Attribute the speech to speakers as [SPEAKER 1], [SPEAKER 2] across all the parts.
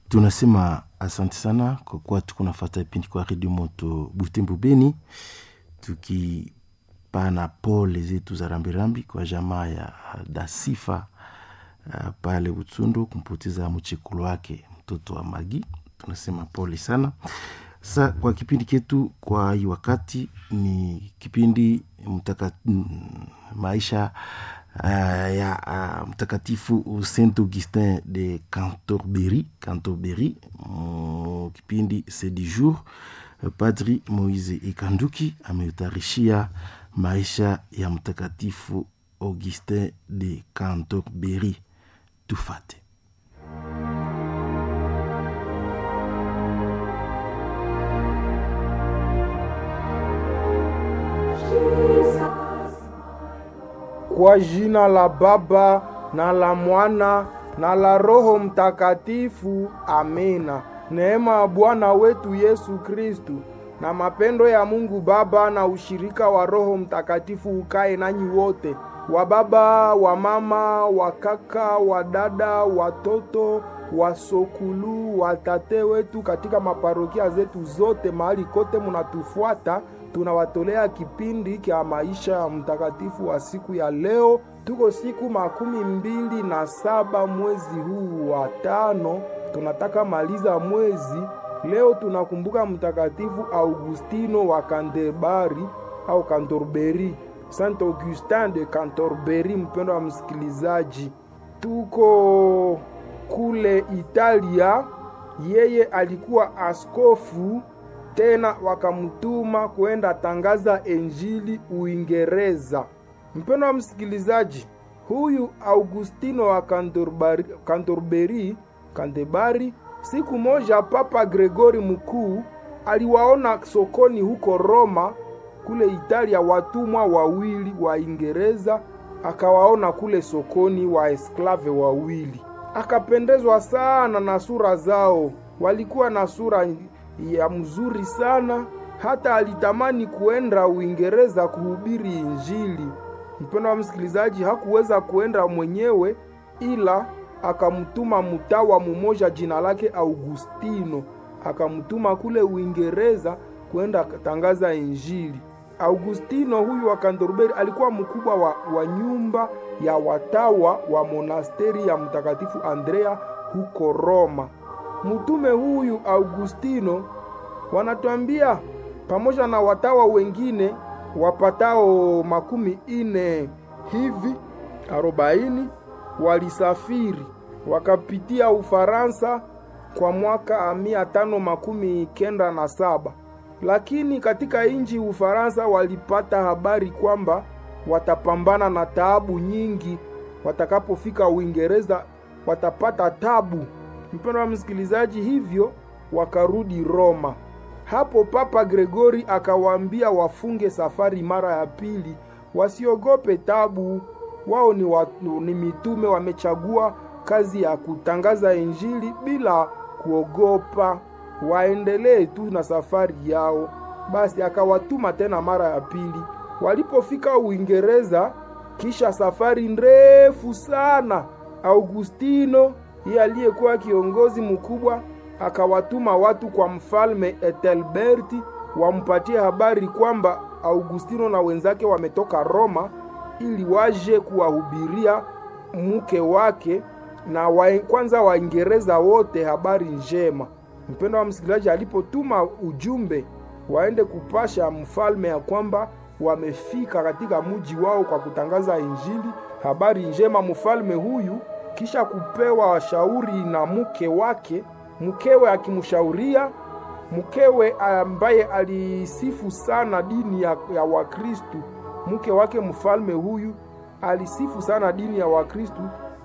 [SPEAKER 1] tunasema asante sana kwa kuwa tuko nafata vipindi kwa redio moto Butembo Beni, tukipana pole zetu za rambirambi kwa jamaa ya Dasifa uh, pale Utsundu kumpoteza mchekulu wake mtoto wa Magi. Tunasema pole sana. Sasa kwa kipindi chetu kwa hii wakati ni kipindi mtaka, maisha uh, ya uh, mtakatifu Saint Augustin de Canterbury, Canterbury. Mm, kipindi c'est du jour. Padri Moise Ekanduki ameutayarishia maisha ya mtakatifu Augustin de Canterbury. Tufate.
[SPEAKER 2] Kwa jina la Baba na la Mwana na la Roho Mtakatifu, amina. Neema ya Bwana wetu Yesu Kristu na mapendo ya Mungu Baba na ushirika wa Roho Mtakatifu ukae nanyi wote, wa baba, wa mama, wa kaka, wa dada, watoto, wasokulu, watate wetu katika maparokia zetu zote, mahali kote munatufuata tunawatolea kipindi kya maisha ya mtakatifu wa siku ya leo. Tuko siku makumi mbili na saba mwezi huu wa tano, tunataka maliza mwezi. Leo tunakumbuka mtakatifu Augustino wa Canterbury au Canterbury, Saint Augustin de Canterbury. Mpendo wa msikilizaji, tuko kule Italia. Yeye alikuwa askofu tena wakamtuma kwenda tangaza Injili Uingereza. Mpendo wa msikilizaji, huyu Augustino wa Canterbury, Canterbury, siku moja Papa Gregori mkuu aliwaona sokoni huko Roma kule Italia watumwa wawili wa Ingereza, akawaona kule sokoni wa esklave wawili, akapendezwa sana na sura zao, walikuwa na sura ya mzuri sana hata alitamani kuenda Uingereza kuhubiri Injili. Mpendo wa msikilizaji, hakuweza kuenda mwenyewe, ila akamtuma mtawa mumoja jina lake Augustino, akamtuma kule Uingereza kwenda tangaza Injili. Augustino huyu wa Canterbury alikuwa mkubwa wa, wa nyumba ya watawa wa monasteri ya Mtakatifu Andrea huko Roma. Mtume huyu Augustino wanatuambia pamoja na watawa wengine wapatao makumi ine hivi arobaini walisafiri wakapitia Ufaransa kwa mwaka mia tano makumi kenda na saba lakini katika inji Ufaransa walipata habari kwamba watapambana na taabu nyingi. Watakapofika Uingereza watapata tabu Mpendo wa msikilizaji, hivyo wakarudi Roma. Hapo Papa Gregori akawaambia wafunge safari mara ya pili, wasiogope tabu. Wao ni, wa, ni mitume wamechagua kazi ya kutangaza Injili bila kuogopa, waendelee tu na safari yao. Basi akawatuma tena mara ya pili. Walipofika Uingereza, kisha safari ndefu sana, Augustino yeye aliyekuwa kiongozi mkubwa akawatuma watu kwa mfalme Ethelberti wampatie habari kwamba Augustino na wenzake wametoka Roma ili waje kuwahubiria mke wake na wa, kwanza Waingereza wote habari njema. Mpendo wa msikilizaji, alipotuma ujumbe waende kupasha mfalme ya kwamba wamefika katika mji wao kwa kutangaza Injili, habari njema, mfalme huyu kisha kupewa shauri na mke wake, mkewe akimshauria mkewe ambaye alisifu sana dini ya, ya Wakristu. Mke wake mfalme huyu alisifu sana dini ya Wakristu,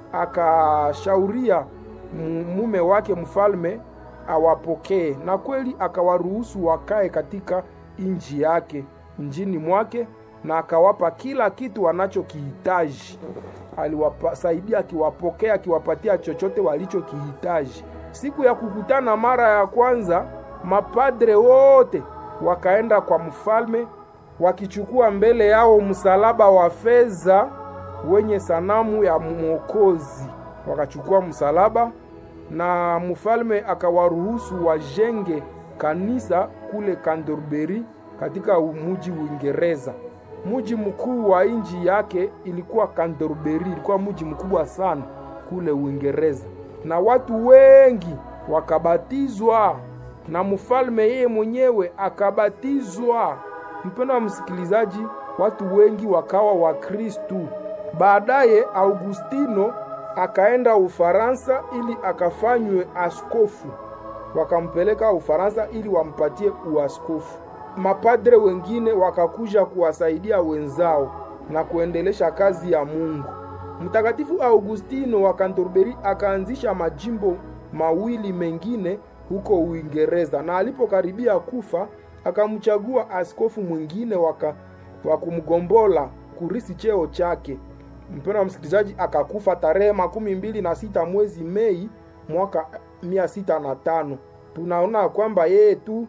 [SPEAKER 2] akashauria mume wake mfalme awapokee, na kweli akawaruhusu wakae katika inji yake njini mwake, na akawapa kila kitu wanachokihitaji aliwasaidia akiwapokea, akiwapatia chochote walichokihitaji. Siku ya kukutana mara ya kwanza, mapadre wote wakaenda kwa mfalme wakichukua mbele yao msalaba wa fedha wenye sanamu ya Mwokozi. Wakachukua msalaba na mfalme akawaruhusu wajenge kanisa kule Canterbury katika muji Uingereza. Muji mkuu wa nchi yake ilikuwa Canterbury, ilikuwa muji mkubwa sana kule Uingereza, na watu wengi wakabatizwa na mfalme yeye mwenyewe akabatizwa. Mpendo wa msikilizaji, watu wengi wakawa Wakristu. Baadaye Augustino akaenda Ufaransa ili akafanywe askofu, wakampeleka Ufaransa ili wampatie uaskofu. Mapadre wengine wakakuja kuwasaidia wenzao na kuendelesha kazi ya Mungu. Mtakatifu Augustino wa Canterbury akaanzisha majimbo mawili mengine huko Uingereza, na alipokaribia kufa akamchagua askofu mwingine waka wa kumgombola kurisi cheo chake. Mpendwa wa msikilizaji, akakufa tarehe makumi mbili na sita mwezi Mei mwaka mia sita na tano. Tunaona kwamba yeye tu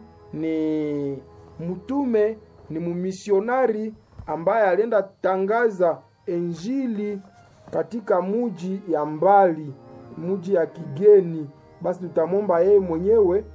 [SPEAKER 2] ni mtume, ni mumisionari ambaye alienda tangaza Injili katika muji ya mbali, muji ya kigeni. Basi tutamwomba yeye mwenyewe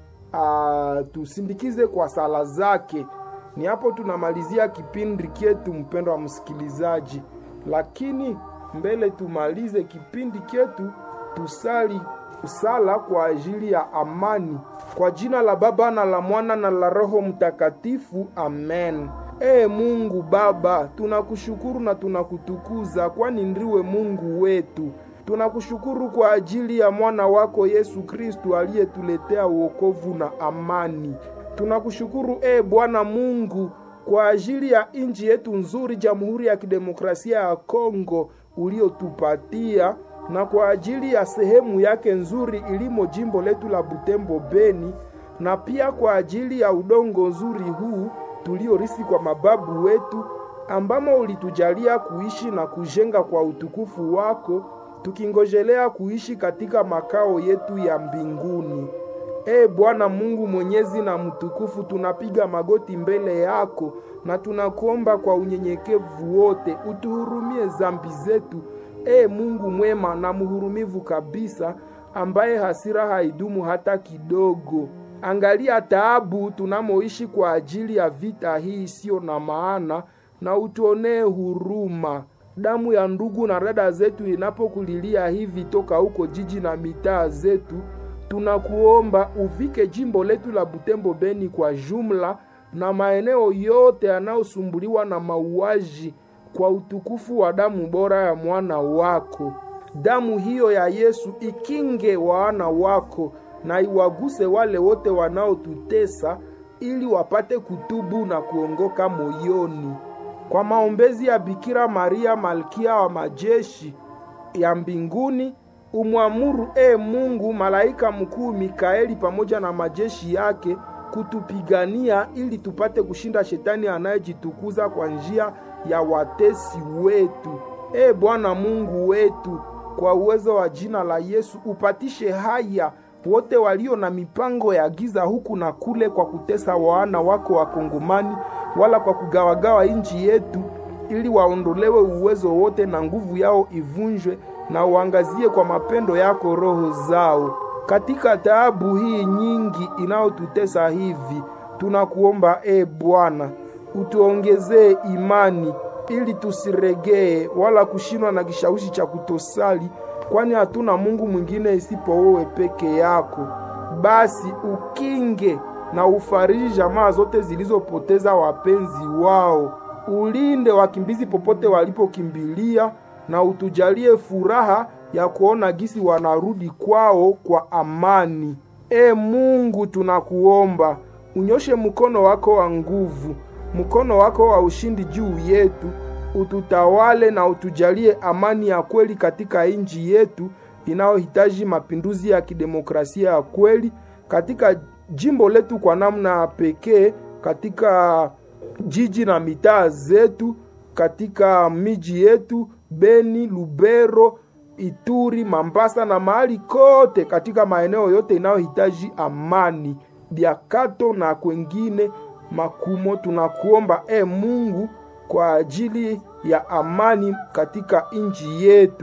[SPEAKER 2] atusindikize kwa sala zake. Ni hapo tunamalizia kipindi chetu, mpendwa wa msikilizaji, lakini mbele tumalize kipindi chetu, tusali sala kwa ajili ya amani, kwa jina la Baba na la Mwana na la Roho Mtakatifu, amen. Ee Mungu Baba, tunakushukuru na tunakutukuza, kwani ndiwe Mungu wetu. Tunakushukuru kwa ajili ya mwana wako Yesu Kristu aliyetuletea wokovu na amani. Tunakushukuru e Bwana Mungu kwa ajili ya nchi yetu nzuri, Jamhuri ya Kidemokrasia ya Kongo uliotupatia, na kwa ajili ya sehemu yake nzuri ilimo jimbo letu la Butembo Beni, na pia kwa ajili ya udongo nzuri huu tuliorisi kwa mababu wetu, ambamo ulitujalia kuishi na kujenga kwa utukufu wako, tukingojelea kuishi katika makao yetu ya mbinguni. E Bwana Mungu mwenyezi na mtukufu, tunapiga magoti mbele yako na tunakuomba kwa unyenyekevu wote, utuhurumie zambi zetu. E Mungu mwema na mhurumivu kabisa, ambaye hasira haidumu hata kidogo. Angalia taabu tunamoishi kwa ajili ya vita hii isiyo na maana, na utuonee huruma. Damu ya ndugu na dada zetu inapokulilia hivi toka huko jiji na mitaa zetu, tunakuomba uvike jimbo letu la Butembo Beni kwa jumla na maeneo yote yanayosumbuliwa na mauaji kwa utukufu wa damu bora ya mwana wako. Damu hiyo ya Yesu ikinge wana wako na iwaguse wale wote wanaotutesa ili wapate kutubu na kuongoka moyoni. Kwa maombezi ya Bikira Maria malkia wa majeshi ya mbinguni, umwamuru e Mungu malaika mkuu Mikaeli pamoja na majeshi yake kutupigania ili tupate kushinda shetani anayejitukuza kwa njia ya watesi wetu. E Bwana Mungu wetu, kwa uwezo wa jina la Yesu upatishe haya wote walio na mipango ya giza huku na kule, kwa kutesa wana wako Wakongomani, wala kwa kugawagawa nchi yetu, ili waondolewe uwezo wote na nguvu yao ivunjwe, na uangazie kwa mapendo yako roho zao katika taabu hii nyingi inayotutesa hivi. Tunakuomba e Bwana, utuongezee imani ili tusiregee wala kushindwa na kishawishi cha kutosali kwani hatuna Mungu mwingine isipo wewe peke yako. Basi ukinge na ufariji jamaa zote zilizopoteza wapenzi wao, ulinde wakimbizi popote walipokimbilia, na utujalie furaha ya kuona gisi wanarudi kwao kwa amani. E Mungu, tunakuomba unyoshe mkono wako wa nguvu, mkono wako wa ushindi juu yetu ututawale na utujalie amani ya kweli katika nchi yetu inayohitaji mapinduzi ya kidemokrasia ya kweli katika jimbo letu kwa namna ya pekee, katika jiji na mitaa zetu, katika miji yetu Beni, Lubero, Ituri, Mambasa na mahali kote katika maeneo yote inayohitaji amani, Biakato na kwengine makumo. Tunakuomba e Mungu kwa ajili ya amani katika nchi yetu,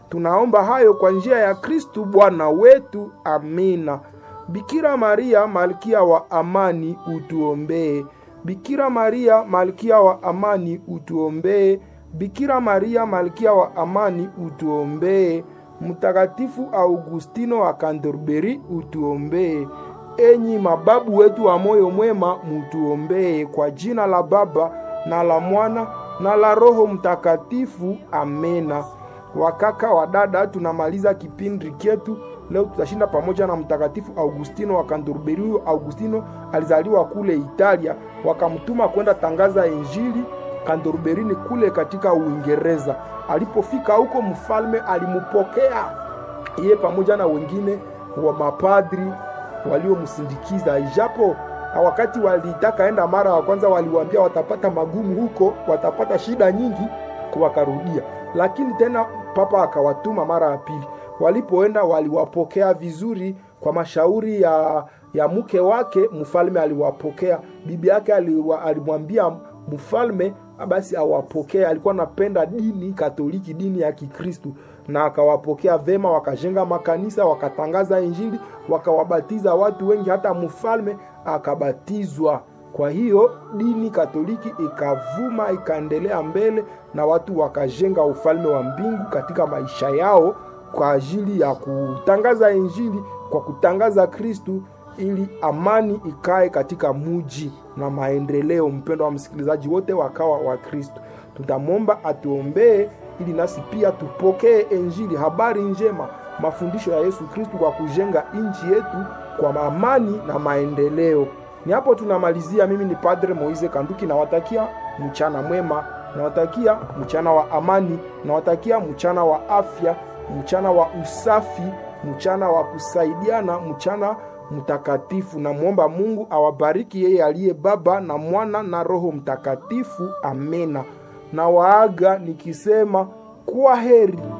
[SPEAKER 2] Tunaomba hayo kwa njia ya Kristu Bwana wetu. Amina. Bikira Maria malkia wa amani, utuombee. Bikira Maria malkia wa amani, utuombee. Bikira Maria malkia wa amani, utuombee. Mtakatifu Augustino wa Canterbury, utuombee. Enyi mababu wetu wa moyo mwema, mutuombee. Kwa jina la Baba na la Mwana na la Roho Mtakatifu, amena. Wakaka wa dada, tunamaliza kipindi chetu leo. Tutashinda pamoja na Mtakatifu Augustino wa Canterbury. Huyo Augustino alizaliwa kule Italia, wakamtuma kwenda tangaza Injili Canterbury ni kule katika Uingereza. Alipofika huko, mfalme alimupokea yeye pamoja na wengine wa mapadri waliomsindikiza, ijapo wakati walitaka enda mara ya kwanza waliwaambia watapata magumu huko, watapata shida nyingi, wakarudia. Lakini tena papa akawatuma mara ya pili. Walipoenda waliwapokea vizuri kwa mashauri ya, ya mke wake. Mfalme aliwapokea. Bibi yake alimwambia mfalme basi awapokee. Alikuwa anapenda dini Katoliki, dini ya Kikristu, na akawapokea vema. Wakajenga makanisa, wakatangaza Injili, wakawabatiza watu wengi, hata mfalme akabatizwa. Kwa hiyo dini Katoliki ikavuma, ikaendelea mbele, na watu wakajenga ufalme wa mbingu katika maisha yao kwa ajili ya kutangaza Injili, kwa kutangaza Kristu ili amani ikae katika muji na maendeleo. Mpendo wa msikilizaji, wote wakawa wa Kristo. Tutamwomba atuombee ili nasi pia tupokee Injili, habari njema, mafundisho ya Yesu Kristu kwa kujenga nchi yetu kwa amani na maendeleo. Ni hapo tunamalizia. Mimi ni Padre Moise Kanduki, nawatakia mchana mwema, nawatakia mchana wa amani, nawatakia mchana wa afya, mchana wa usafi, mchana wa kusaidiana, mchana mtakatifu. Namwomba Mungu awabariki yeye aliye Baba na Mwana na Roho Mtakatifu. Amena. Na waaga nikisema kwa heri.